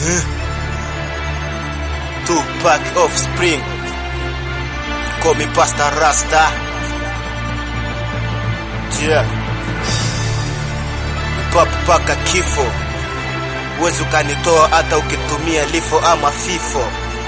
Two pack of spring. Call me Pastor Rasta. Yeah. Pop paka kifo. Uwezi ukanitoa hata ukitumia lifo ama fifo.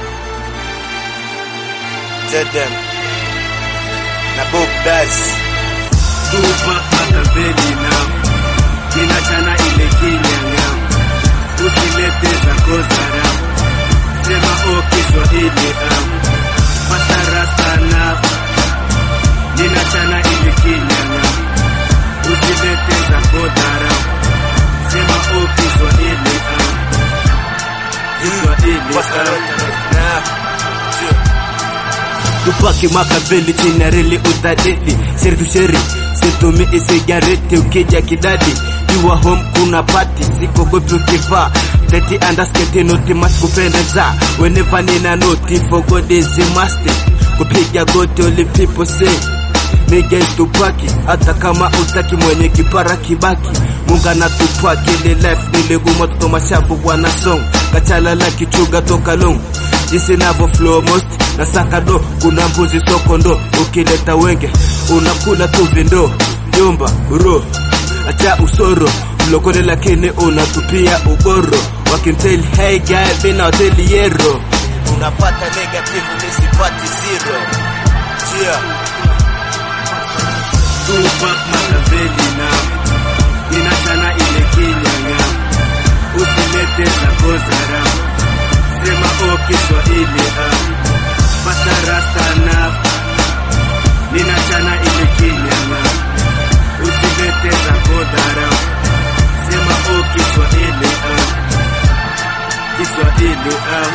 Tedem. Na Bob Daz. Tupa makaveli nao ninachana ile kinyang'ao, usilete zako zarau, sema o Kiswahili au pasarasta nao ninachana ile kinyang'ao, usilete zako dharau, sema o Kiswahili au Kiswahili Pastor au Rasta. Na. Yeah. tupake makaveli chini ya reli utadedi sheri tu sheri situmi isigareti ukija kidadi jua home kuna pati sikogopi ukivaa teti andasketi noti mas kupendeza whenever nina noti for God is a must kupiga goti only people say Nigga is tupaki hata kama utaki mwenye kipara kibaki munga na tupaki ile life niliguma toto mashavu wana song kachalala kichuga toka long jinsi navo flow most na saka do kuna mbuzi soko ndo ukileta wenge unakula tu vindo nyumba ro acha usoro mlokole lakini unatupia ugoro wakinteli hey guy mina hoteli yero Unapata negative nisipati zero. Yeah. Tupac Makaveli nao inachana ile kinyang'a, usilete zako zarau, sema o Kiswahili au pasta rasta nao ninachana ile kinyang'a, usilete zako dharau, sema o Kiswahili au Kiswahili au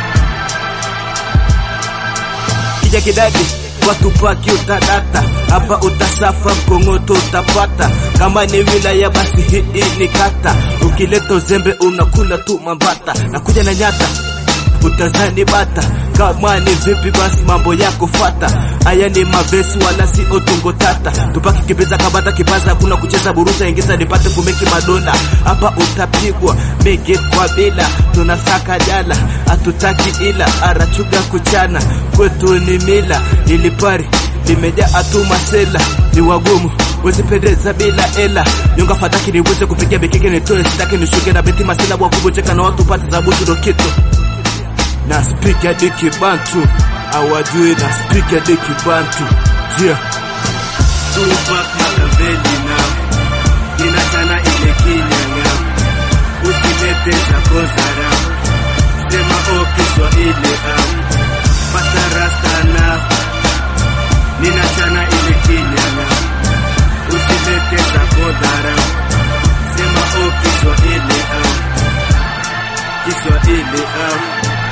kija kidadi watu paki utadata hapa utasafa mkongoto utapata kama ni wilaya basi hii ni kata ukileta uzembe unakula tu mambata na kuja na nyata utazani bata kama ni vipi basi mambo yako fata haya ni mavesi wala si otungo tata tupaki kibiza kabata kipaza hakuna kucheza burusa ingiza nipate kumeki madonda hapa utapigwa mege kwa bila tunasaka jala hatutaki ila arachuga kuchana kwetu ni mila ilipari limejaa atu masela ni wagumu wezipendeza bila ela nyonga fataki niweze kupigia bekeke nitoe sitaki nishuke na beti masela wakubocheka na watu pati za butu dokito na speak ya diki bantu awajui na speak ya diki bantu yeah. Tupac Makaveli nao inachana ile kinyang'a, usilete zako zarau, sema o Kiswahili au pasta rasta nao ninachana ile kinyang'a, usilete zako dharau, sema o Kiswahili au Kiswahili au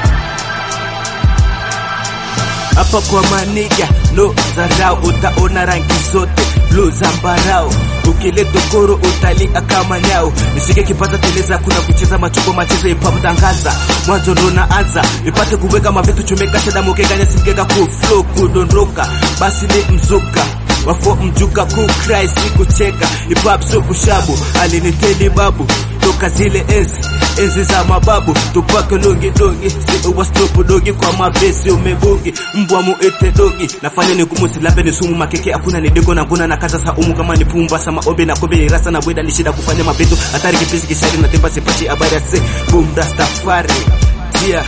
hapa kwa maniga no zarau utaona rangi zote blue zambarau ukileta koro utalia kama nyau nishike kipata teleza kuna kucheza machupo machezo ipapo tangaza mwanzo ndo naanza ipate kuweka mavitu chumeka shada mukeganya simkeka kuflow kudondoka basi ni mzuka wafo mjuka kukrai sikucheka ipap so kushabu aliniteli babu toka zile enzi enzi za mababu tupake longi dongi si uwastopu dogi kwa mavesi umebugi mbwa muite dogi nafanya ni gumu silabe ni sumu makeke hakuna ni dego na nguna na kaza saumu kama ni pumba sama obe na kobe ni rasa na bweda ni shida kufanya mabeto hatari kipisi kishari na temba sipati habari ya se boom rastafari yeah.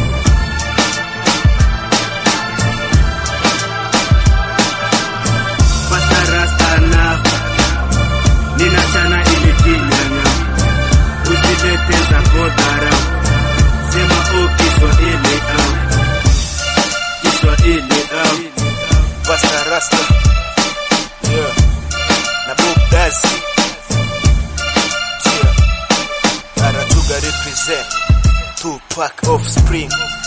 Pasta rasta na ninachana ile kinyang'a usilete zako dharau, sema o Kiswahili au Kiswahili au Pastor Rasta. Yeah. Na Bob Daz. Yeah. Arachuga represent. Two pack of spring.